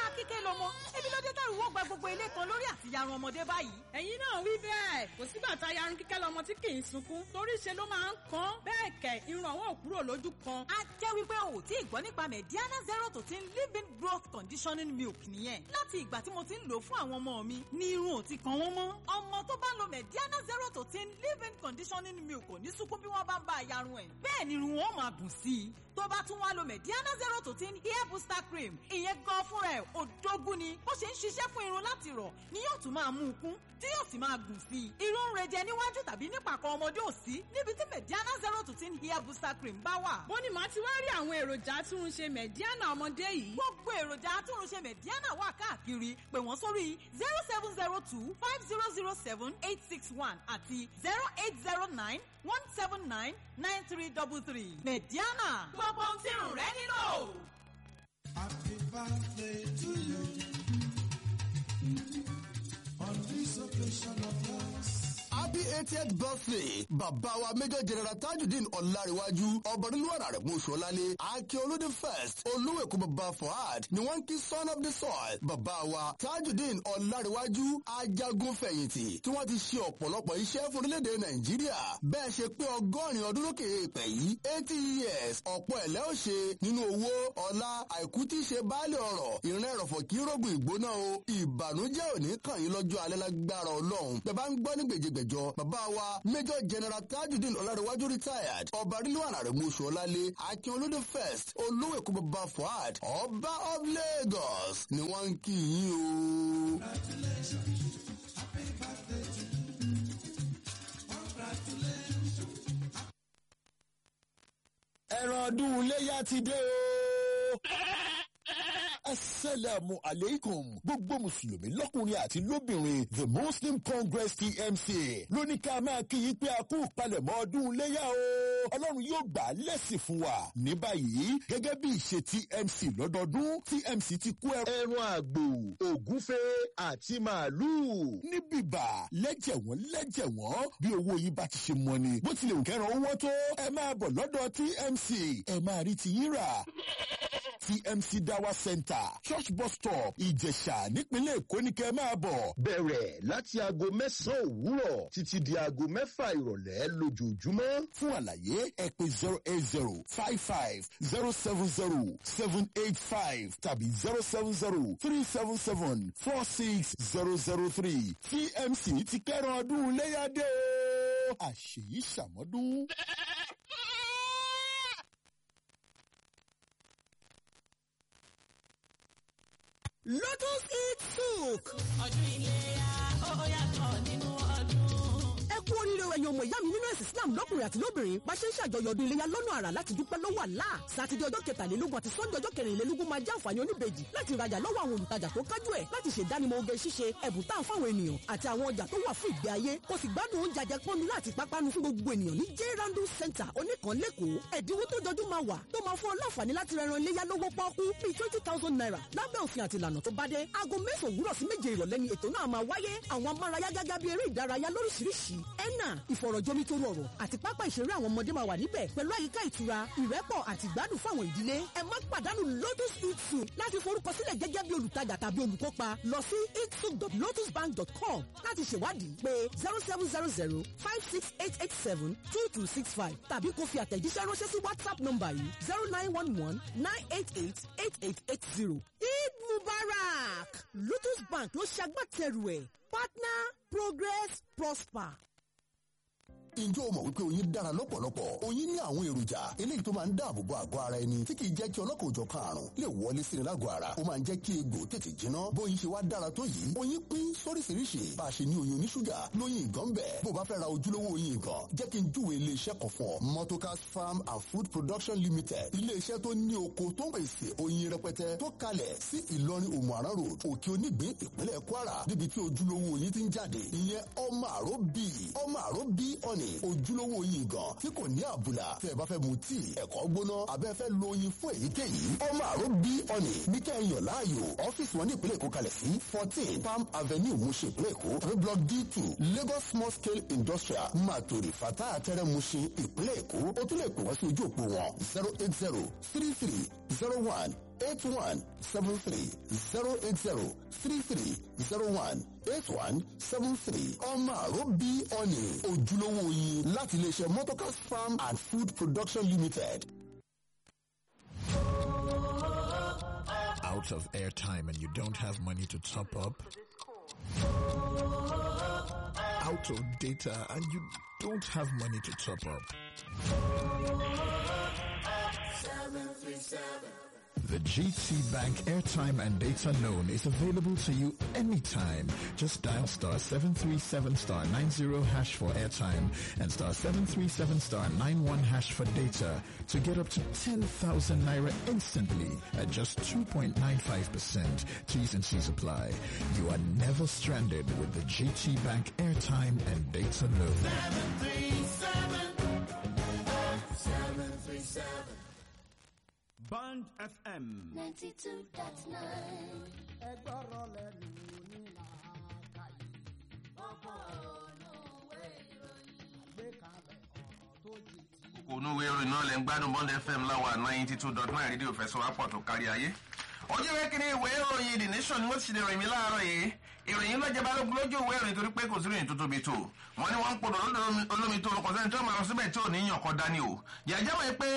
kíkẹ́ lọmọ ebi ló dé tẹ̀rù wọ́n gba gbogbo ilé kan lórí àtìyarun ọmọdé báyìí. ẹ̀yin náà wí bẹ́ẹ̀ kò sígbà tá a yarun kíkẹ́ lọmọ tí kì í sunkún torí ṣe ló máa ń kan bẹ́ẹ̀ kẹ̀ irun àwọn ò kúrò lójú kan. a jẹ́ wípé o ò tí ì gbọ́ nípa mediana zero to ten living growth conditioning milk nìyẹn láti ìgbà tí mo ti ń lò ó fún àwọn ọmọ mi ní irun ò ti kan wọ́n mọ́. ọmọ tó bá lo mediana zero to ten living conditioning milk kò ní sunkún bí wọ́n bá ń bá a yarun ẹ̀ bẹ́ẹ̀ ni irun wọn máa dùn sí i tó bá tún wá lo mediana zero to ten hair booster cream ìyẹn gan fúnra ẹ̀ òdógún ni bó ṣe ń ṣiṣẹ́ fún irun láti rọ̀ ni yóò tún máa mú un kún tí yóò sì máa gùn sí i irun ń rejẹ níwájú tàbí nípàkọ́ ọmọdé ò sí níbi tí mediana zero to ten hair booster cream bá wà. bó ni màá ti wá rí àwọn èròjà atúnrunṣe mẹ̀díánà ọmọdé yìí. gbogbo èròjà atúnrunṣe mediana wà káàkiri pè wọ́n sórí zero seven zero two five zero zero seven eight six one àti zero eight zero nine one seven nine nine three double three mediana gbogbo ohun tí irun rẹ nílò. Happy birthday to you. On this occasion of yours. happy 80th birthday bàbá wa major general tajudeen ọ̀làríwájú ọ̀bọ̀nìlúwàrà rẹ̀ mú sọ́lálé akíolódé first olúwẹ̀kú bàbá fuad ni wọ́n ń kí son of the soil bàbá wa tajudeen ọ̀làríwájú ajagun fẹ̀yìntì tí wọ́n ti ṣe ọ̀pọ̀lọpọ̀ iṣẹ́ fún orílẹ̀-èdè nàìjíríà bẹ́ẹ̀ ṣe pé ọgọ́rin ọdún lókè èèpẹ̀ yìí eighty years ọ̀pọ̀ ẹ̀lẹ́ ò ṣe nínú owó ọlá àìkú tí í ṣe baálé ọ̀rọ̀ ìrìn ẹ̀rọ̀fọ̀ kí rògùn ìgbóná o ìbànújẹ́ òní kàn yín lọ́jọ́ alẹ́ lágbára ọlọ́run bẹ́ẹ̀ bá ń gbọ́ ní gbèjègbèjọ bàbá wa major general tajudeen ọlárẹ̀wájú retired ọba rílùwànà rẹ̀ mọ̀ṣọ́ ọlálé akin olódé first olówó èkó bàbá fuad ọba of lagos ni wọ́n ń kí yín o. ẹran ọdún iléyà ti dé o. asalaamu aleykum gbogbo mùsùlùmí lọ́kùnrin àti lóbìnrin the muslim congress tmc lóní ká máa kí yín pé a kú palẹ̀mọ́ ọdún iléyà o ọlọ́run yóò gbà á lẹ́sìn fún wa ní báyìí gẹ́gẹ́ bí ìṣe tmc lọ́dọọdún tmc ti kó ẹran àgbò ògúnfe àti màálùú ní bìbà lẹ́jẹ̀ wọ́n lẹ́jẹ̀ wọ́n bí owó yìí bá ti ṣe mọ́ ni bó tilẹ̀ òkẹ́ràn owó tó ẹ máa bọ̀ lọ́dọ̀ tmc ẹ máa rí ti yín rà tmc dawa center church bus stop ìjẹ̀ṣà nípínlẹ̀ èkó ní kẹ́ máa bọ̀. bẹ̀rẹ̀ láti aago mẹ́sàn-án òwúrọ̀ títí di aago mẹ́fà ìrọ̀lẹ́ lójoojúmọ́. fún àlàyé ẹ pé zero eight zero five five zero seven zero seven eight five tàbí zero seven zero three seven seven four six zero zero three tmc ti kẹ́ran ọdún léyàdé o. àṣèyí ṣàmọ́dún. lotus eat souk. ọdún iléyà ó yàtọ̀ nínú ọdún. ẹ kú oríire ẹ̀yin ọmọ ìyá mi nínú ẹ̀sìn islam lọ́kùnrin àti lóbìnrin bá ṣe ń ṣàjọyọ̀ ọdún iléyà lọ́nà àrà láti dúpẹ́ lọ́wọ́ àlá sátidé ọjọ́ kẹtàlélógún àti sọ́ndé ọjọ́ kẹrìnlélógún máa jẹ́ àǹfààní oníbejì láti rajà lọ́wọ́ àwọn olùtajà tó kájú ẹ̀ láti ṣèdánimọ̀ oge ṣíṣe ẹ̀bùn tá à ń fáwọn ènìyàn àti àwọn ọjà tó wà fún ìgbé ayé kò sì gbádùn oúnjẹ àjẹpọ́nu láti pápánu fún gbogbo ènìyàn ní j randu center oníkan lẹ́kọ̀ọ́ ẹ̀dínwó tó jọjú máa wà tó máa fún ọ láǹfààní láti rẹran iléyà lówó pọ́ọ́kú bíi twenty thousand naira lábẹ́ òfin àti ìlànà tó bá dé aago mẹ́sàn-án òwúrọ̀ sí méje ìrọ̀lẹ́ ni ètò náà máa wáyé àwọn amárayá gágá bíi eré ìdárayá lóríṣiríṣi ẹ̀nà ìfọ̀rọ̀jomitoro ọ̀rọ̀ àti pápá ìṣeré àwọn ọmọdé máa wà níbẹ̀ pẹ̀lú àyíká ìtura ìrẹ́pọ̀ àti ìgbádùn fáwọn ìdílé ẹ má pàdánù lotus eat soup láti forúkọsílẹ̀ gẹ́gẹ́ bí olùtajà tàbí olùkópa lọ sí eatsoup.lotusbank.com láti ṣèwádìí pé zero seven zero zero five six eight eight seven two two six five tàbí kó fi àtẹ̀jíṣẹ́ ránṣẹ́ sí whatsapp nọ́mbà yìí zero nine one one nine eight eight eight eight eight zero. eid mubarak lotus bank ló ṣagbátẹrù ẹ̀ partner progress prosper. Ǹjẹ́ o mọ̀ wípé oyin dára lọ́pọ̀lọpọ̀? Oyin ní àwọn èròjà eléyìí tó máa ń dáàbò bo àgọ́ ara ẹni tí kìí jẹ́ kí ọlọ́kọ̀ọ́jọ̀kan àrùn lè wọlé sí ni lágọ̀ọ́ ara. Ó máa ń jẹ́ kí egbò tètè jiná. Bóyin ṣe wá dára tó yìí. Oyin pín sóríṣiríṣi. Bá a ṣe ní oyin oníṣúgà lóyin ìgàn bẹ̀. Bó o bá fẹ́ ra ojúlówó oyin ìgàn, jẹ́ kí n júwe ilé-iṣẹ́ kan fún ọ. Motocas Farm and Food Production Limited. Ilé-iṣẹ́ tó ní oko tó ń pèsè oyin rẹpẹtẹ tó kalẹ̀ sí Ìlọrin Òmùaran Road, Òkè Onígbín, ìpínlẹ̀ Kwara. Níbi tí ojúlówó oyin ti ń jáde. Ìyẹn ọmọ àró bíi ọmọ àró bíi ọ̀nì ojúlówó oyin gan tí kò ní àbùlà tí ẹ bá fẹ́ mu tíì ẹ̀kọ́ gbóná abẹ́ fẹ́ lo oyin fún èyíkéyìí ọmọ àrò bí ọ̀nì ní kẹ́hìnyàn láàyò ọ́fíìsì wọn ní ìpínlẹ̀ èkó kalẹ̀ sí fourteen palm avenue mushin ìpínlẹ̀ èkó tàbí block d two lagos small scale industrial matori fata atẹ́rẹ́ mushin ìpínlẹ̀ èkó o tún lè pè wọ́n sí ojú òpó wọn zero eight zero three three zero one eight one seven three zero eight zero three three zero one eight one seven three ọmọ àrò bí ọ̀nì ojúlówó oyin láti iléeṣẹ́ motorcars farm and food production limited. out of airtime and you don't have money to top up, out of data and you don't have money to top up. The GT Bank airtime and data loan is available to you anytime. Just dial star 737 star 90 hash for airtime and star 737 star 91 hash for data to get up to 10,000 naira instantly at just 2.95%. T's and C's apply. You are never stranded with the GT Bank airtime and data loan. Band FM. 92.9. onúwe orin náà lẹ́ ń gbádùn bond fm láwa ninety two dot nine rédíò fẹsọ̀ wápọ̀ tó kárí ayé. ojú ìwé kìíní ìwé ìròyìn the nation ni wọ́n ti ṣe ìròyìn mi láàárọ̀ yìí ìròyìn lọ́jọ́ balógun lójú ìwé ìròyìn torí pé kò sí ìròyìn tó tóbi tó wọ́n ní wọ́n ń podò lọ́dọ̀ olómi tó kọ̀ sẹ́ni tó máa lọ síbẹ̀ tí ò ní yàn kọ́ dání o yàjẹ́ wọ́n pé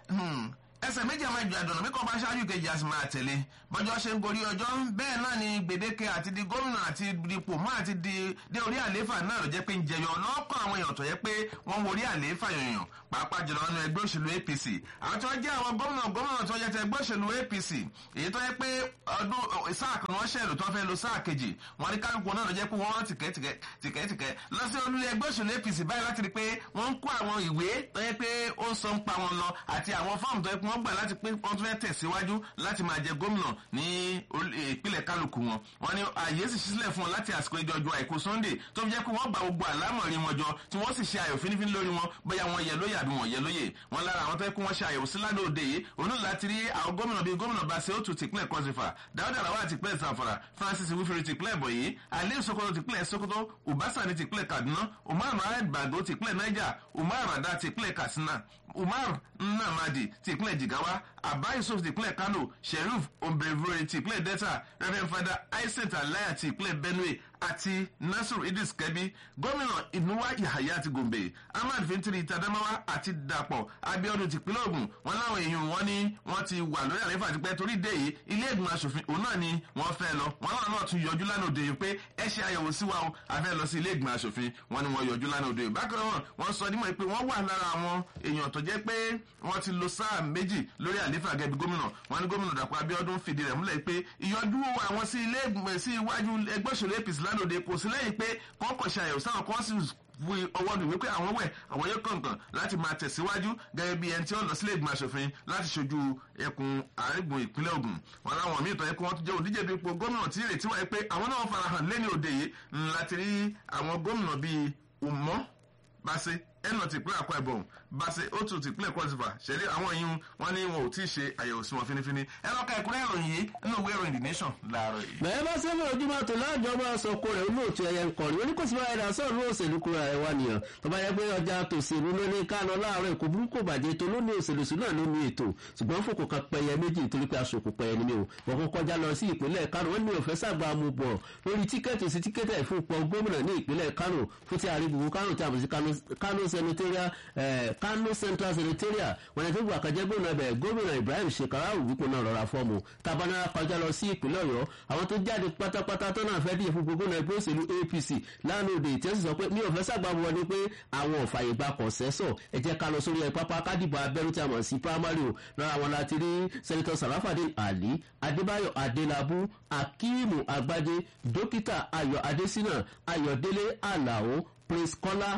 ẹsẹ̀ méjì àmọ́ ìjọ àdùnnà bí kò bá ṣáájú kejì a sì máa tẹ̀lé bọ́jọ́ ṣe ń gorí ọjọ́ bẹ́ẹ̀ náà ni gbèdéke àti di gómìnà àti dipò mọ́ àti di dé orí àlééfà náà ló jẹ́ pé ń jẹyọ lọ́kọ̀ àwọn èèyàn tó yẹ pé wọ́n wo orí àlééfà yòyàn pàápàá jùlọ nínú ẹgbẹ́ òṣèlú apc àwọn tó jẹ́ àwọn gómìnà gómìnà tó jẹ́ tẹ ẹgbẹ́ òṣèlú apc èyí tó yẹ pé ọdún sáà kan wọ́n ṣẹ̀lù tó fẹ́ lo sáà kejì wọ́n ní kálukú náà ló jẹ́ pé wọ́n rán tìkẹ́tìkẹ́ lọ sí olú ẹgbẹ́ òṣèlú apc báyìí láti rí pé wọ́n ń kó àwọn ìwé tó yẹ pé ó ń sọ ń pa wọn lọ àti àwọn fọ́ọ̀mù tó yẹ pé wọ́n gbà láti pé wọ́n tún fẹ́ tẹ̀síwájú láti máa jẹ gómìnà ní ìpínlẹ̀ kálukú wọn wọ́n ní àyè sì sílẹ̀ fún wọn láti àsìkò ìjọjọ àìkú sunday tó fi jẹ́ pé wọ́n gba gbogbo àlámọ̀rí wọn jọ tí wọ́n sì ṣe àyò fínífíní lórí wọn bóyá wọn yẹ lóye àbí wọn yẹ lóye wọn lára àwọn tó yẹ kó wọ́n ṣe àyẹ̀wò sí lánàá òde yìí òun láti rí àwọn gómìnà bíi gómìnà basse otu tìpínlẹ̀ kọ́sífà dáúdà làwọn tìpínlẹ̀ zamfara francis wífẹ́rẹ́ tìpínlẹ̀ bọ̀yì aliyu sokoto tìpínlẹ̀ sokoto ubasa ní tìpínlẹ̀ kaduna umar mohammed bago tìpínlẹ̀ niger umar rada tìpínlẹ̀ katsina umar nnamadi tìpínlẹ̀ jigawa abba yusuf tìpínlẹ̀ kano sheriff ombrevore tìpínlẹ̀ delta reverend father isaac alaya tìpínlẹ̀ benue àti nasiru idris kẹbi gómìnà ìnúwá yahaya ti gombe ahmad fintiri tadamawa àti dapò abiodun tìpínlẹ̀ ogun wọn láwọn èèyàn wọn ni wọn ti wà lórí àlefa àti pé torí dé yìí ilé ìgbìmọ̀ asòfin òun náà ni wọ́n fẹ́ lọ wọn náà náà tún yọjú lánàá òde yìí pé ẹ ṣe àyẹ̀wò sí wa o a fẹ́ lọ sí ilé ìgbìmọ̀ asòfin wọn ni wọ́n yọjú lánàá òde yìí bákan náà wọ́n sọ nímọ̀ pé wọ́n wà lára àwọn èèyàn tó jẹ́ pé wọ́n ti lo sáà méjì lórí àlefa gẹ́gẹ́ bí gómìnà wọn ni gómìnà dàpọ̀ abiodun fìdí rẹ̀ múlẹ̀ pé ìyọjú àwọn sí ilé ìgbìmọ̀ sí iwájú ẹgbẹ́ òṣèlú apc lánàá òde kò sí lẹ́yìn pé kọ́kọ́ ṣe àyẹ̀wò sáwọn kan sì fi ọwọ́ nù wípé àwọn wẹ̀ àwọn yóò kọ̀ǹkàn láti máa tẹ̀síwájú gẹ́gẹ́ bí ẹni tí ó lọ sílé ìgbìmọ̀ asòfin láti ṣojú ẹkùn àrígbùn ìpínlẹ̀ ogun wọn láwọn míì tó yẹ kó wọn tún jẹ́ òdíje bí ipò gómìnà tí ìrètí wáyé pé àwọn náà farahàn lẹ́ni òde yìí láti rí àwọn gómìnà bíi umọ́ báṣe ẹnà tìpínlẹ̀ àkọ́ ẹ̀bọ̀n báṣe ó tún tìpínlẹ̀ kọ́sìfà ṣẹlẹ̀ àwọn yìí wọn ní wọn ò tí ì ṣe àyẹ̀wò sí wọn finifini ẹ lọ́ka ẹ̀kúnrẹ́ ìròyìn yìí nínú ìwé ìròyìn the nation láàárọ̀ yìí. bẹ́ẹ̀ bá sẹ́fẹ̀ ojúmọ́ tó láàjọ máa sọ kó rẹ̀ olóòtú ẹ̀yẹ ń kọrin oníkòsí bá ẹ̀dá sọ̀rọ̀ ní òṣèlú kúrò ẹ̀ wá nìyàn tó bá yẹ pé ọjà tòṣèlú ló ní ká lọ láàárọ̀ èkó burúkú bàjẹ́ tó ló ní òṣèlú sí náà ló ní ètò ṣùgbọ́n fòkò kan pẹyẹ méjì nítorí pé aṣòkò pẹyẹ ni mi ò wọ́n kó kọjá lọ sí ìpínlẹ̀ kánò wọ́n ní òfẹ́ sàgbà mu bọ̀ lórí tíkẹ́ẹ̀tì sí tíkẹ́ẹ̀tì ìfúnpọ̀ gómìnà ní ìpínlẹ̀ kánò fún ti àrígbùgbù kánò tí a mọ̀ sí kánò senatorial kánò central senatorial wọn ni tó gbà kan jẹ́ gómìnà bẹ̀ gómìnà ibrahim shekarau wípé náà rọra fọ́ọ̀mù tabanara kọjá lọ sí ìpínlẹ̀ ọ̀yọ́ àwọn tó jáde pátápátá tó náà fẹ́ díje fún gbogbo náà ẹgbẹ́ òṣèlú apc lánàá òde ìtẹ́sí sọ pé mi ò fẹ́ sàgbà wọ ni pé àwọn òfàyè gba kọ̀ǹsẹ́sọ̀ ẹ jẹ́ ká lọ sórí ẹ pápá kádìbò abẹ́rú tí a mọ̀ sí primary o lára wọn láti rí sẹ́nitọ́ sarafadin ali adébáyọ̀ adélábù akíìmù àgbájé dókítà ayọ̀ adésínà ayọ̀délé àlàó prince kọ́lá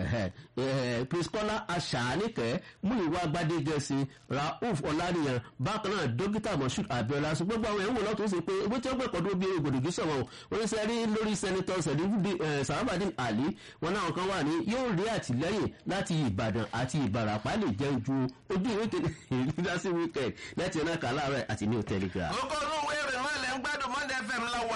priscola aṣàánìkẹ́ múìwá gbadégẹ̀sì rauf ọ̀lànìyàn bákan náà dókítà moshood abiola sọ gbogbo àwọn ẹ̀wọ̀n lọ́tún sí pé owó tí ó gbẹ̀kọ́ tó bí gbòdògì sọ̀rọ̀ oníṣẹ́ rí lórí sẹ́nitọ́ sarabadin ali wọn náà kan wà ní yóò rí àtìlẹ́yìn láti ìbàdàn àti ìbàràpá lè jẹun ju ojú ìwé kéde ìdásí weekend láti ọ̀nà kàláàrẹ̀ àti new telegraph. gbogbo olówó èrè náà lẹ́ ń gbádùn monday fm láwà ninety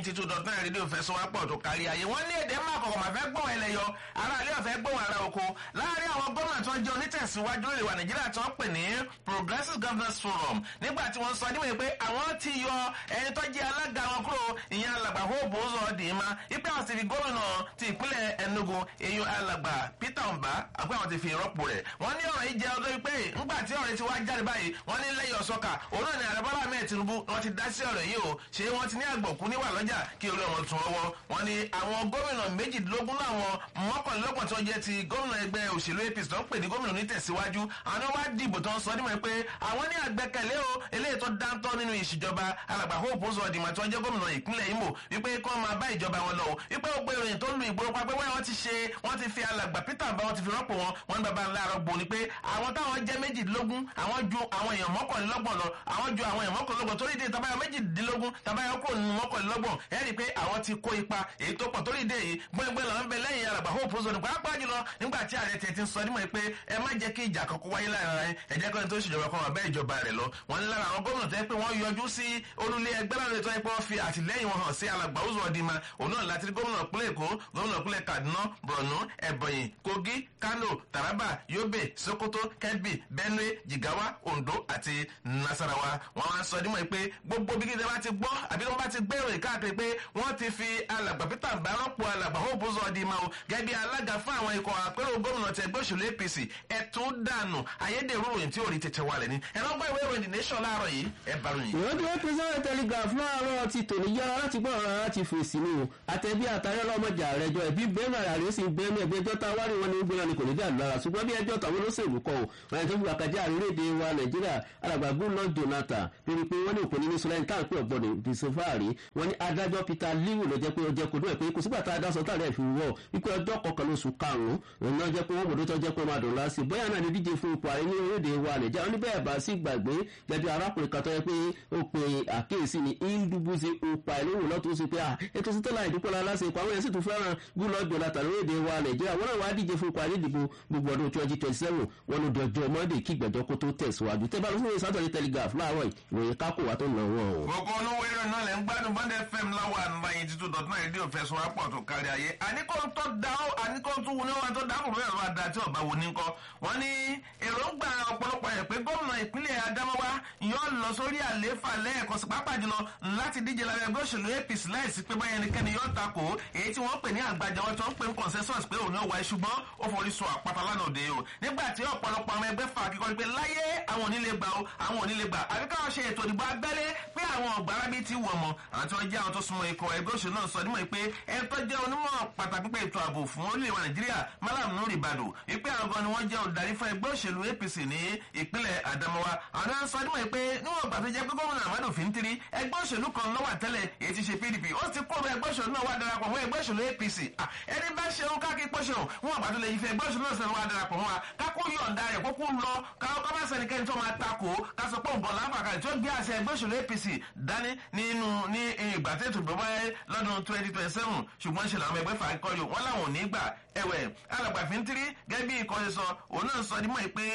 ninety two dot nine rédíò fẹsọ̀wápọ̀ tó kárí ayé wọ́n ní èdè máa kọ̀kọ̀ máa fẹ́ gbọ́n ẹlẹ́yọ ara ilé ọ̀fẹ́ gbọ́n ara oko láàárín àwọn gómìnà tó ń jẹ́ onítẹ̀síwájú lórí ìwà nàìjíríà tó ń pè ní progressive governance forum nígbà tí wọ́n sọ níwèé pé àwọn ti yọ ẹni tó jẹ́ alága wọn kúrò ìyẹn alàgbà hope ozo dìímá ipe àwọn ti fi gómìnà ti ìpínlẹ̀ enugu eyín alàgbà peter mba àpé àwọn ti fi ìrọ́pò rẹ̀ wọ́n ní ọ̀rọ̀ yìí jẹ́ ọdún wípé ńgbà tí ọ̀rọ̀ yìí ti wá jáde báyìí wọ́n ní lẹ́yìn ọ̀sọ́kà òun náà ni ààrẹ bọ́lá ahmed tinubu wọ́n ti dá sí ọ̀rọ̀ yìí o ṣé wọ́n ti ní àgbọ̀kú níwà lọ́jà kí orí ọmọ tún ọwọ́ wọ́n ní àwọn gómìnà méjìdínlógún láwọn mọ́kànlélọ́gbọ̀n tó jẹ́ ti gómìnà ẹgbẹ́ òṣèlú apc tó ń pè ní gómìnà onítẹ̀síwájú àwọn wá dìbò tó ń sọ nímọ̀ pé àwọn ní àgbẹ̀kẹ̀lé o eléyìí tó dáńtọ́ nínú ìṣèjọba alàgbà hope ozo ọ̀dìmọ̀ tó jẹ́ gómìnà ìpínlẹ̀ imo wípé kí wọ́n máa bá ìjọba wọn lọ o wípé ó gbé ìròyìn tó lu ìgboro pa pé wọ́n ti ṣe wọ́n ti fi alàgbà peter bá wọn ti fi rọ́pò wọn wọ́n ní baba ńlá arọ́gbó ni pé àwọn táwọn jẹ́ méjìdínlógún àwọn ju àwọn èèyàn mọ́kànlélọ́gbọ̀n lọ àwọn ju àwọn èèyàn mọ́kànlélọ́gbọ̀n torí ìdè tabayọ méjìdínlógún tabayọ kúrò nínú mọ́kànlélọ́gbọ̀n ẹ rí i pé àwọn ti kó ipa èyí tó pọ̀ torí ìdè yìí gbọ́ngbọ́n làwọn bẹ lẹ́yìn alàgbà hope ozo ní pàápàá jùlọ nígbà tí ààrẹ tẹ̀ ti ń sọ nímọ̀ pé ẹ má jẹ́ kí ìjà kankan wáyé láàrin ara yín ẹ jẹ́ kọ́ni tó ṣèjọba kan wà bẹ́ẹ̀ ìjọba rẹ̀ lọ wọ́n ní lára àwọn gómìnà tó yẹ pé wọ́n yọjú sí olúlé ẹgbẹ́ láwọn ètò ẹ̀pẹ́ wọ́n fi àtìlẹ́yìn wọn hàn sí alàgbà ozo ọ̀dìmọ̀ òun náà láti rí gómìnà ìpínlẹ̀ èkó gómìnà ìpínlẹ̀ kaduna borno ebonyi kogi kano taraba yobe sokoto kebbi benue jigawa ondo àti nasarawa wọn wá sọ nímọ̀ pé gbogbo bí kíkẹ́ bá ti gbọ́ àbí wọ́n bá ti gbé ìròyìn káàkiri pé wọ́n ti fi alàgbà peter mbà rọ́pò alàgbà hope ozo ọ̀dìmọ̀ o gẹ́gẹ́ bí alága fún àwọn ikọ̀ àpérò gómìnà tẹ ẹgbẹ́ òṣèlú apc ẹ̀tún dànù ayédèrú ròyìn tí ò rí tètè wálẹ̀ ni ẹ̀rọ gbọ́ ìwé ìròyìn the nation láàárọ̀ yìí ẹ̀ bá ròyìn. ìwọ́n tí wọ́n pín sáré telegraph láàárọ̀ ti tòní yára láti gbọ́ ọ̀rọ̀ láti fèsì ni o àtẹ̀bí àtàrí ọlọ́mọjà rẹ̀ jọ ẹ̀bí bẹ́ẹ̀mà rẹ̀ sì bẹ́ẹ̀mì ẹ̀bí ẹjọ́ tá a wárí wọn ní gbéra ni kò ní dà lára ṣùgbọ́n bí ẹjọ́ tàwọn olóṣèlú kọ́ o wọn yẹn tó fi àkàjẹ́ àrílẹ̀-èdè wa nàìjíríà alàgbà goodluck jonathan lórí pé wọ́n ní òkú nínú sọlẹ́ni táwọn pé ọ̀gbọ́n dìsọ́fàárì wọ́n ní adájọ́ peter liwu ló jẹ́ pé ó jẹ́ kó dún ẹ̀ pé kò sígbà tá a dá sọ táàrẹ̀ fi wọ̀ wípé ọjọ́ kọkànlá oṣù karùn-ún òun náà jẹ́ pé wọ́n mọ̀dọ́ tó jẹ́ pé wọ́n máa dùn lásì bóyá náà ni díje fún ipò ààrẹ ní orílẹ̀-èdè wa nàìjíríà wọ́n ní bẹ́ẹ̀ bá sí gbàgbé gẹ́gẹ́ arákùnrin kan tó yẹ pé ó pe àkíyèsí ni indubuzi upa ìlúwò lọ́tún sí pé à ètò sítẹ́lá ìdúpọ̀lá lásìkò ipò àwọn yẹn sì tún fẹ́ràn goodluck jonathan lórílẹ̀-èdè wa nàìjíríà wọ́n náà wá díje fún ipò ààrẹ ìdìbò gbogbo ọdún twenty twenty seven wọn ló dọjọ́ monday kí ìgbẹ́jọ́ kó tó tẹ̀síwájú tẹ́ bá lọ sórí saturday telegraph láàárọ̀ ìròyìn kákò wá tó nà wọ́n o. gbogbo olówó eré náà lẹ́ ń gbádùn bond fm láwa ninety two dot nine rédíò fẹsùn apọ̀ tó kárí ayé àníkó tó dá ó àníkó tó wù ní wọn tó dá kò bẹ́ẹ̀ lọ́wọ́ da tí ọba wò ní kọ́ wọ́n ní èròǹgbà ọ̀pọ̀lọpọ̀ ẹ̀ pé gómìnà ìpínlẹ̀ adamawa yóò lọ sórí àlééfà lẹ́ẹ̀kan sí pápá jùlọ láti díje lábẹ́ ẹgbẹ́ òṣèlú apc láìsí pé báyẹn nìkẹ́ni yóò takò èyí tí wọ́n pè ní àgbàjà wọn tó ń pè ní consensus pé òun yóò wáyé ṣùgbọ́n ó forí sọ àpáta lánàá òde o nígbà tí ọ̀pọ̀lọpọ̀ àwọn ẹgbẹ́ fà kíkọ́ pé láyé àwọn onílé gbà o àwọn onílé gbà àbí káwọn ṣe ètò ìdìbò abẹ́lé pé àwọn ọ̀gbára bíi ti wọ̀ mọ́ àwọn tí wọ́n jẹ́ àwọn tó súnmọ́ ikọ̀ ẹgbẹ́ òṣèlú náà sọ nímọ̀ pé ẹni tó jẹ́ onímọ̀ pàtàkì pé ètò ààbò fún orílẹ̀ wa nàìjíríà malam nuri bado wípé àwọn gan ni wọ́n jẹ́ olùdarí fún ẹgbẹ́ òṣèlú apc ní ìpínlẹ̀ adamawa àwọn náà sọ nímọ̀ pé níwọ̀n ìgbà tó jẹ́ pé gómìnà amadu fintiri ẹgbẹ́ òṣèlú kan lọ́wọ́ àtẹ́lẹ̀ èyí ti ṣe pdp ó ti kó ẹgbẹ́ òṣèlú náà wá darapọ̀ mọ́ ẹgbẹ́ òṣèlú apc ẹni bá ṣeun káàkiri pọ́ṣẹ̀ wọn àgbà tó lè yí fẹ́ ẹgbẹ́ òṣèlú náà sẹ́nu wá darapọ̀ mọ́ wa kákó yọ̀ǹda rẹ̀ kókó lọ káwọ́ bá sẹ́nikẹ́ni tó máa takò ká sọ pé òun bọ̀ láǹfààní tí ó gbé àṣẹ ẹgbẹ́ òṣèlú apc dání nínú ní ìgbà tó ètò ìgbọ́ wáyé lọ́dún twenty twenty seven ṣùgbọ́n ṣe làwọn ẹgbẹ́ fà á kọ́yọ̀ wọ́n láwọn ò ní gbà ẹ̀wẹ̀ alàgbàfin tírí gẹ́gẹ́ bí ìkọ́ni sọ òun náà sọ dímọ̀ pé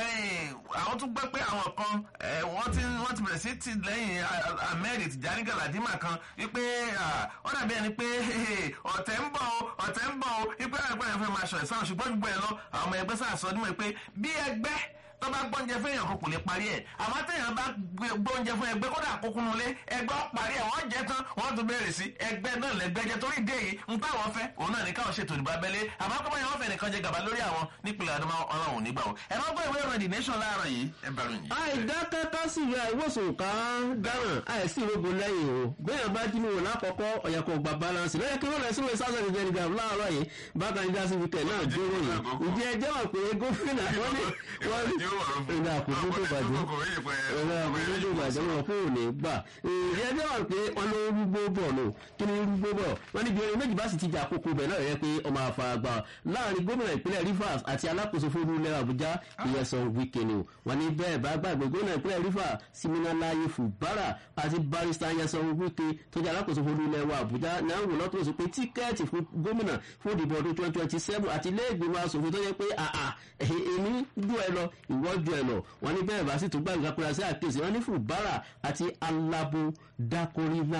àwọn tún gbọ́ pé àwọn kan wọ́n ti wọ́n ti bẹ̀rẹ̀ sí ti lẹ́yìn ahmed tijani galadima kan wípé ó dàbí ẹni pé ọ̀tẹ̀ ń bọ̀ ọ̀tẹ̀ ń bọ̀ wípé àgbà yẹn fẹ́ máa ṣọ̀ ẹ̀sán ṣùgbọ́n gbogbo ẹ̀ lọ àwọn ọmọ ẹgbẹ́ sáà sọ dímọ̀ pé bí ẹgbẹ́ tó bá gbọ́njẹ fún èèyàn kan kò lè parí ẹ̀ àmọ́ téèyàn bá gbọ́njẹ fún ẹgbẹ́ kódà kókún nulẹ̀ ẹgbẹ́ ó parí ẹ̀ wọ́n jẹ tán wọ́n tún bẹ̀rẹ̀ sí ẹgbẹ́ náà lẹ́gbẹ́ jẹ torí dé yìí ń táwọn fẹ́ òun náà ní káwọn ṣètò ìdìbò abẹ́lé àmọ́ kọ́mọ yẹn wọ́n fẹ́ nìkan jẹ gàba lórí àwọn nípìnlẹ̀ adama ọlọ́run nígbà wọn ẹ má gbọ́ ìwé ìròyìn nation láàárọ̀ yìí ẹ bẹ̀rù yìí. àìdákẹ́kọ́ sì yọ àìwòsàn ká dáràn àìsí ìrógun lẹ́yìn o bẹ́ẹ̀ bá jí mi wò lákọ̀ọ́kọ́ ọ̀yàkọ̀ gba balance lọ́yẹ kí wọ́n lọ síwèé sáwọn ìjẹ́ nìkan láàárọ̀ yìí bákan ní dásí wíkẹ̀ náà dúró yìí ǹjẹ́ ẹjẹ́ wà pé gómìnà wọ́n ní wọ́n ní ìdá àkókò tó bàjẹ́ ìdá àkókò tó bàjẹ́ wọn kò ní gbà ǹjẹ́ ẹjẹ́ wà pé wọ́n ló rúgbó bọ̀ lò kí ni rúgbó bọ̀ wọ́n ní bí orin méjì bá sì ti jà àkókò bẹ̀ náà rẹ̀ pé ọmọ àfàgbà láàrin gómìnà ìpínlẹ̀ rivers àti alákòóso fún ilẹ̀ àbújá ìyẹsàn wíkẹ́ ni wọ́n ní bẹ́ẹ̀ bá gbàgbé gómìnà ìpínlẹ̀ rivers siminalaye fubara àti barista ìyẹsàn wíkẹ́ tó jẹ́ alákòóso fún ilẹ̀ wa àbújá ní àwọn olóòtú sọ pé tíkẹ́ẹ̀tì fún gómìnà fún ìdìbò ọdún twenty twenty seven àti ilé ìgbìmọ̀ asòfin tó yẹ pé àà èmi ju ẹ lọ ìwọ ju ẹ lọ wọ́n ní bẹ́ẹ̀ bá sì tún gbàgbé apẹ̀rẹ̀ sí àkíyèsí wọ́n ní fubara àti alabo dakorina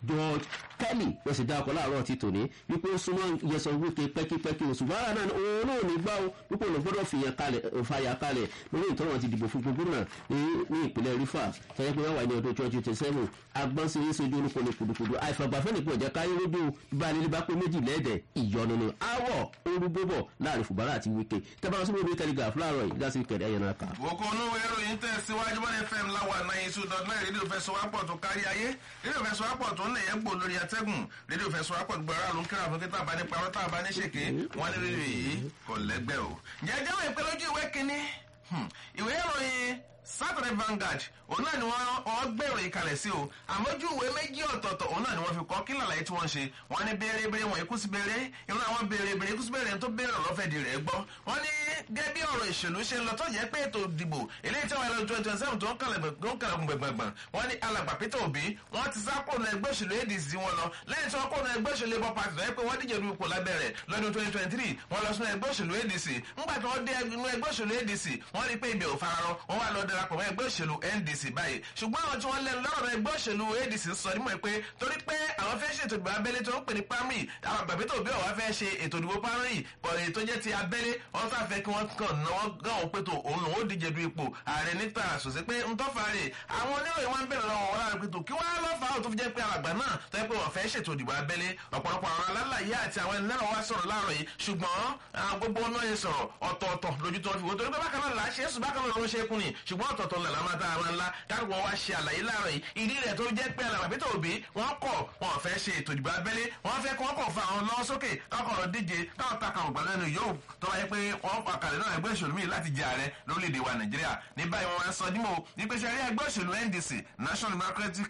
george kelly wọ́n sì dá ọkọ̀ láàárọ̀ ti tòní wípé ó súnmọ́ yẹsọ wípé pẹ́kípẹ́kí oṣù bára náà òun náà ní gbá o wípé òun gbọ́dọ̀ fàyà kalẹ̀ lórí ìtọ́wọ̀n ti dìbò fún gbogbo náà ní ìpínlẹ̀ rifa tẹ́lẹ̀ pé wọ́n wà ní ọdún twenty twenty seven agbọ́n sí ṣojú orúkọ ní kùdùkùdù àìfàgbàfẹ́ nìkan ìjẹ́ káyé lójú bá nílé bá pé méjì lẹ́ẹ̀dẹ̀ ìyọnu ni awọ orúgbó bọ̀ láàrin fùbárà àti wíkẹ́ tẹ́bàrọ̀ sínú ìwé telegraph láàárọ̀ yìí gásí kẹ̀dẹ́ ẹ̀yẹ náà kà. òkò onúwé ìròyìn tẹ̀ síwájú bọ́lá fm láwa náà two dot nine rédíò fẹ́ sọ́wọ́pọ̀ tó kárí ayé rédíò fẹ́ sọ́wọ́pọ̀ tó ń lè yẹ gbò lórí atẹ́gùn rédíò fẹ́ sọ́wọ́pọ̀ gbọ́ ara ló ń kíra fún kí tàbá ní parọ́ tàbá ní ṣèké wọ́n ní rédíò yìí kò lẹ́gbẹ́ o. jẹjẹ wọn ìpè lójú ìwé kínní ìwé ìròyìn saturday vanguard òun náà ni wọ́n gbèrò ìkàlẹ̀ sí o àmójú ìwé méjì ọ̀tọ̀ọ̀tọ̀ òun náà ni wọ́n fi kọ́ kí làlàyé tí wọ́n ṣe wọ́n ní béèrè wọ́n ikú sí béèrè irun àwọn béèrè ikú sí béèrè tó béèrè ọ̀lọ́fẹ́ di rẹ̀ gbọ́ wọ́n ní gẹ́gẹ́ bí ọ̀rọ̀ ìṣèlú ṣe ń lọ tó jẹ́ pé ètò ìdìbò eléyìí tí wọ́n lọ twenty twenty seven tó ń kàlẹ̀kùn gbẹ̀gbẹ̀gbẹ̀ wọ́n ní alàgbà peter obi wọ́n ti sá kóònù ẹgbẹ́ òṣèlú adc wọn lọ lẹ́yìn tí wọ́n kóònù ẹgbẹ́ òṣèlú labour party lọ́yẹ́ pé wọ́n díje lu ipò lábẹ́rẹ̀ lọ́dún twenty twenty three wọ́n lọ sínú ẹgbẹ́ òṣèlú adc ńgbà tí wọ́n dé inú ẹgbẹ́ òṣèlú adc wọ́n rí pé ibẹ̀ ò fararọ wọ́n wá lọ darapọ̀ mọ́ ẹgbẹ́ òṣèlú ndc báyìí ṣùgbọ́n àwọn tí wọ́n lẹ́nu lọ́rọ̀ ẹgbẹ́ òṣèlú adc sọ nímọ̀ pé torí pé àwọn fẹ́ ṣètò ìdìbò abẹ́lé tó ń pè ní primary àwọn àgbàgbé tó bí ọ̀wá fẹ́ ṣe ètò ìdìbò primary pọ̀lì tó jẹ́ ti abẹ́lé wọ́n sá fẹ́ kí wọ́n kàn náwó gán òun pé tó òun lòun ó díje du ipò ààrẹ níta àṣòṣe pé ń tọ́fà rè àwọn oníròyìn wọn ń bẹ̀rẹ̀ lọ́wọ́ wọn lára pé tó kí wọ́n á lọ́ fà á tó fi jẹ́ pé alàgbà náà tó yẹ pé wọ́n fẹ́ ṣètò ìdìbò abẹ́lé ọ̀pọ̀lọpọ̀ àwọn alálàyé àti àwọn ẹni lẹ́rọ̀ wá sọ̀rọ̀ láàrọ̀ yìí ṣùgbọ́n gbogbo ọ̀nà yẹn sọ̀rọ̀ ọ̀tọ̀ọ̀tọ̀ lójú tó fi wò torí pé bákan náà là á ṣe é sùn bákan náà ló ń ṣe é kún ni ṣùgbọ́n ọ̀tọ̀ọ̀tọ̀ là lámà tá a máa ńlá káàkiri wá ṣe àlàyé láàrọ̀ yìí ìdí rẹ̀ tó jẹ́ pé alàgbà pété òbí wọ́n kọ̀ wọ́n fẹ́ ṣe ètò ìdìbò abẹ́lé wọ́n fẹ́ kọ́ kọ̀ fa àwọn lọ́wọ́ sókè káwọn lọ díje káwọn ta kàwọn gbàlẹ́ nu yóò tó wáyé pé wọ́n pa kàlẹ́ náà ẹgbẹ́ òṣèlú míì láti jẹ ààrẹ lórílẹ̀‐èdè wa nàìjíríà ní báyìí wọ́n sọ dímọ̀ wípé ṣe rí ẹgbẹ́ òṣèlú ndc national democratic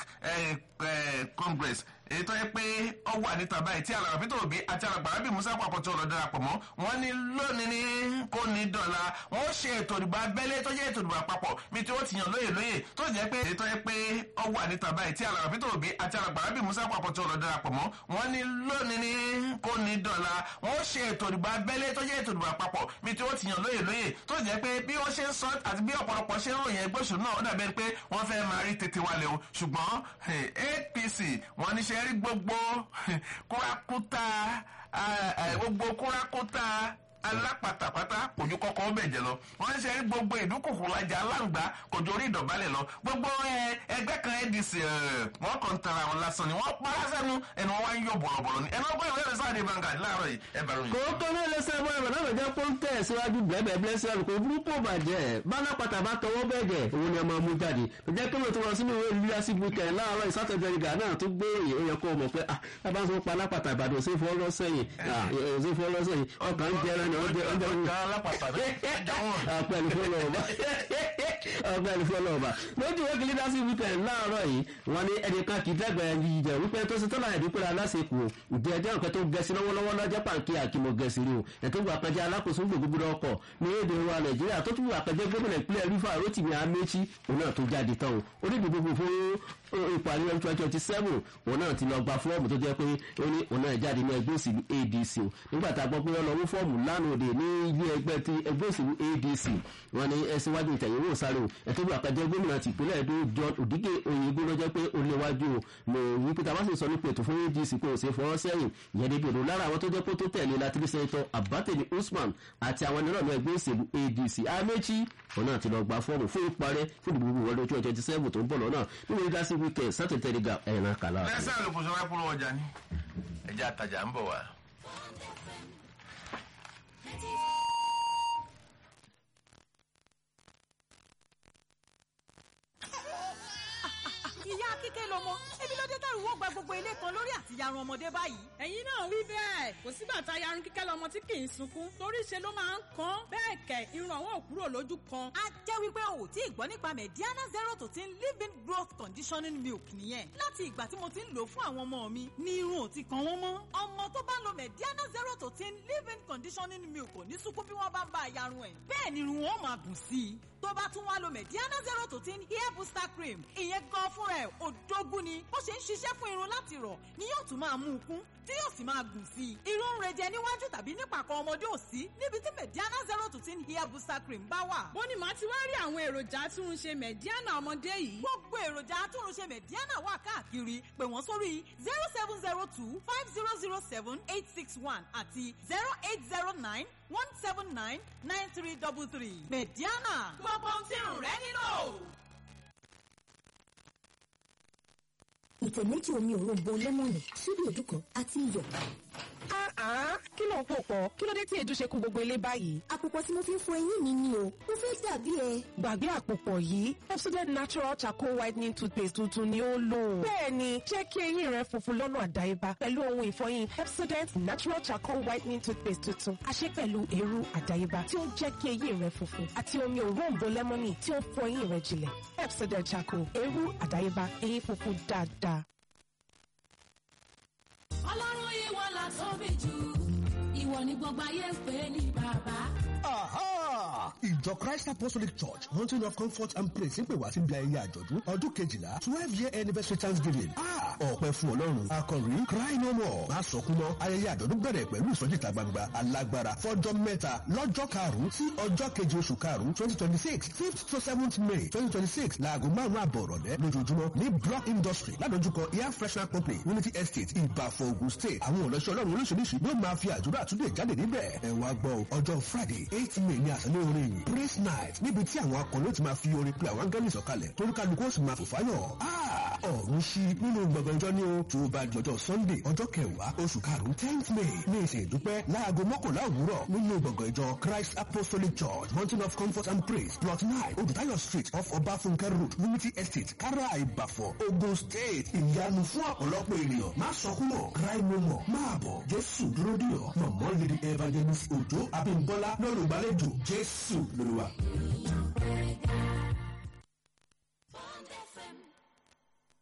congress èyí tó yẹ pé ó wà níta báyìí tí alàgbà peter obi àti alàgbà rabi musa papọ̀ tó lọ darapọ̀ mọ́ wọn ní lónìí ní kò ní dọ̀la wọn ó ṣe ètò ìdìbò abẹ́lé tó jẹ́ ètò ìdìbò àpapọ̀ bí tí wọ́n ti yàn lóye lóye tó jẹ́ pé èyí tó yẹ pé ó wà níta báyìí tí alàgbà peter obi àti alàgbà rabi musa papọ̀ tó lọ darapọ̀ mọ́ wọn ní lónìí ní kò ní dọ̀la wọn ó ṣe ètò ìdìbò abẹ́lé tó jẹ́ ètò ìdìbò àpapọ̀ bí tí wọ́n ti yàn lóye lóye tó jẹ́ pé bí wọ́n ṣe ń sọ àti bí ọ̀pọ̀lọpọ̀ ṣe ń ròyìn ẹgbẹ́ òṣèlú náà ó dàbẹ́ pé wọ́n fẹ́ máa rí tètè wálé o ṣùgbọ́n apc wọ́n ní ṣe rí gbogbo kúrakúta gbogbo kúrakúta alápàtàpátá kòjú kọ́kọ́ bẹ̀ jẹ lọ wọ́n ń ṣe gbogbo ìdúkùkù lajà aláǹgbá kòjú orí ìdọ̀bálẹ̀ lọ gbogbo ẹgbẹ́ kan adc wọ́n kàn ń tara wọn lásán ni wọ́n para sẹ́nu ẹnu wọn wá ń yọ bọ̀lọ̀bọ̀lọ̀ ni ẹnu ọgbọ́n ìwé rẹ̀ sáà ní Vanguard láàárọ̀ yìí ẹ bẹ̀rù yìí. kòókò ní ẹlẹ́sẹ̀ bọ́ ẹ̀rọ náà jẹ́ pọ́ńtẹ̀ síwájú bẹ́ẹ̀ bẹ́ẹ̀ sẹ́rù kò burúkú bàjẹ́ bálápàtà bá tọwọ́ bẹ́ẹ̀gẹ̀ òun ni ọmọ mú jáde kò jẹ́ kí ló ti wọ́n sínú ìwé leadership weekend láàárọ̀ ìsátẹ̀jẹ̀ ìgbà náà tó gbé èyí ó yẹ kó mọ̀ pé ah bá ń sọ pa alápàtà ìbàdàn òsè fọ́ lọ́sẹ̀yìn òsè fọ́ lọ́sẹ̀yìn ọkàn ń jẹrẹ ni ọjọ́ ọjọ́ ọpẹlú fọlọ́ọ̀bà ọpẹlú fọlọ́ọ̀bà lójú ìwé kí leadership weekend láàárọ̀ yìí wọ́n ní ẹnìkan kì í dẹ́gbẹ̀ yìí jẹ́ wípé tó ṣe tọ́lá ẹ̀dúpẹ́ aláṣekù ìdí ẹjọ́ nǹkan tó gẹ̀ẹ́sì lọ́wọ́lọ́wọ́ lọ́jọ́ pàǹkì àkìmọ̀ gẹ̀ẹ́sì rí o ẹ̀tọ́ gbà pẹ́jẹ́ alákòóso gbogbo ọkọ̀ ní èdè wa nàìjíríà tó tún gbà pẹ́jẹ́ gómìnà ìpínlẹ̀ rífà rotimi amechi òun náà tó jáde tán o onídìí gbogbo fún ìparí ọdún twenty twenty seven òun náà ti lọ gba fọ́ọ̀mù tó jẹ́ pé ó ní òun náà jáde ní ẹgbẹ́ òsèlú adc o nígbà tá a gbọ́ pé ó lọ wó fọ́ọ̀mù lánàá òde ní ilé ẹgbẹ́ ti ẹgbẹ́ òsèlú adc wọn ní ẹ síwájú ìtẹ̀yẹ̀wò sáré o ẹ̀tọ́ gbà pẹ́jẹ́ gómìnà ti ìpínlẹ̀ èdè john òdígé oyègbó ló jẹ́ pé ó léwájú o mo wí pé tàbá sì sọ nípa ètò fún adc pé ó ṣe fọwọ́ sẹ́yìn ìyẹn débi òdo lára àwọn tó jẹ́ pé tó tẹ̀lé látìrí sẹ́ńtọ̀ abateni usman àti àwọn ẹnìrànú ẹgbẹ́ òsèlú adc amechi òun náà ti lọ gba fọ́ọ̀mù fún ìparẹ́ fún ìdìbò wọlé twenty twenty seven tó ń bọ̀ lọ́nà nínú leadership weekend sátẹ̀tẹ̀ nígbà ẹ̀rọ kàlá. lẹ́sẹ̀ olùkóso wa kúrò ọjà ni ẹja àtàjà ń bọ̀ wá. ìyá kíkẹ́ lọmọ ebi ló dé tẹ̀rù wọ́n gba gbogbo ilé kan lórí àtìyarun ọmọdé báyìí. ẹ̀yin náà wí bẹ́ẹ̀ kò sígbà tá a yarun kíkẹ́ lọmọ tí kì í sunkún torí ṣe ló máa ń kan bẹ́ẹ̀ kẹ̀ irun àwọn ò kúrò lójú kan. a jẹ́ wípé o ò tí ì gbọ́ nípa mediana zero to ten living growth conditioning milk nìyẹn láti ìgbà tí mo ti ń lò fún àwọn ọmọ mi ni irun ò ti kan wọ́n mọ́ ọmọ tó bá lo mediana zero to ten living conditioning milk ò ní sunkún bí wọ́n bá ń bá a yarun ẹ̀ bẹ́ẹ̀ ni irun wọn máa gùn sí i tó bá tún wá lo mediana zero to ten hair booster cream ìyẹn gan fúnra ẹ̀ òdógún ni bó ṣe ń ṣiṣẹ́ fún irun láti rọ̀ ni yóò tún máa mú un kún tí yóò sì máa gùn sí i irun ń rejẹ níwájú tàbí nípàkọ́ ọmọdé ò sí níbi tí mediana zero to ten hair booster cream bá wà. bó ni màá ti wá rí àwọn èròjà atúnṣe mẹ̀díánà ọmọdé yìí. gbogbo èròjà atúnṣe mediana wà káàkiri pè wọ́n sórí zero seven zero two five zero zero seven eight six one àti zero eight zero nine one seven nine nine three double three mediana. gbogbo ohun tí irun rẹ nílò. ìtẹ̀ méjì omi òrombo lẹ́mọ̀nì ṣíbí èdú kan àti iyọ̀. kí ló ń pò pọ̀ kí ló dé tí èdú ṣe kún gbogbo ilé báyìí. àpòpọ̀ tí mo fi ń fọ eyín mi ni o mo fẹ́ dàbí ẹ. gbàgbé àpòpọ̀ yìí Pepsodent natural charcoal whitening toothpaste tuntun ni ó lò. bẹ́ẹ̀ni jẹ́ kí eyín rẹ funfun lọ́nà àdáyébá pẹ̀lú ohun ìfọyín Pepsodent natural charcoal whitening toothpaste tuntun a ṣe pẹ̀lú eérú àdáyébá tí ó ń jẹ́ kí eyín rẹ funfun àti omi òróǹbó lẹ́mọ́nì tí ó ń fọ eyín rẹ jinlẹ̀ Pepsodent charcoal eérú àdáyébá eyín funfun dáadáa. ọlọ́run ìwọ la tóbi jù ìwọ ni gbogbo ayé ń pè ní bàbá. Aha! Ìjọ Christ Apostolic Church Mountain of Comfort and Praise ń pè wá síbi ayẹyẹ àjọ̀dún ọdún kejìlá twelve year anniversary Thanksgiving. Ah! Ọ̀pẹ fún Ọlọ́run. Akọ̀rí Cry no more. Má sọkún mọ́. Ayẹyẹ àjọ̀dún bẹ̀rẹ̀ pẹ̀lú ìsọjí ìta gbangba alágbára fọ́jọ́ mẹ́ta lọ́jọ́ karùn-ún sí ọjọ́ keje oṣù karùn-ún twenty twenty six fifth to seventh May twenty twenty six láago márùn-ún àbọ̀ ọ̀rọ̀lẹ́ lójoojúmọ́ ní Block Industry ládojúkọ Air Freshener Company Unity Estate Ìbàfọ̀ Ògùn State. Àwọn ọ̀lọ́ṣẹ́ Ọlọ́run oríṣiríṣi yóò máa fi àdúrà àtúndè jáde níbẹ̀. Ẹ wá gbọ́ ọjọ́ Friday eight May ní àṣálẹ́ orin yìí praise night níbi tí àwọn akọni ó ti máa fi orin pe àwọn áńgẹ́lì sọ̀kalẹ̀ toríkálukú ó sì máa fò fáyọ̀. ọ̀run ṣí nínú gbọ̀ngàn ìjọ ní o tó o bá di ọjọ́ sunday ọjọ́ kẹwàá oṣù karùn-ún tenth may ní ìsìn ìdúpẹ́ láago mọ́kànlá òwúrọ̀ nínú gbọ̀ngàn ìjọ christ apostolic church mountain of comfort and praise plot nine odutayo street off ọbáfúnkẹ́ road unity estate kára ìbàfọ̀ ogun state ìyanu fún ọ̀pọ̀lọpọ̀ ènìyàn má sọkún mọ́ cry no more máa bọ̀ jésù dúró dì ọ́ mọ̀mọ́ lady evangelist òjò abímbọ́lá lọ́rùn gbàlejò jésù lórí wa.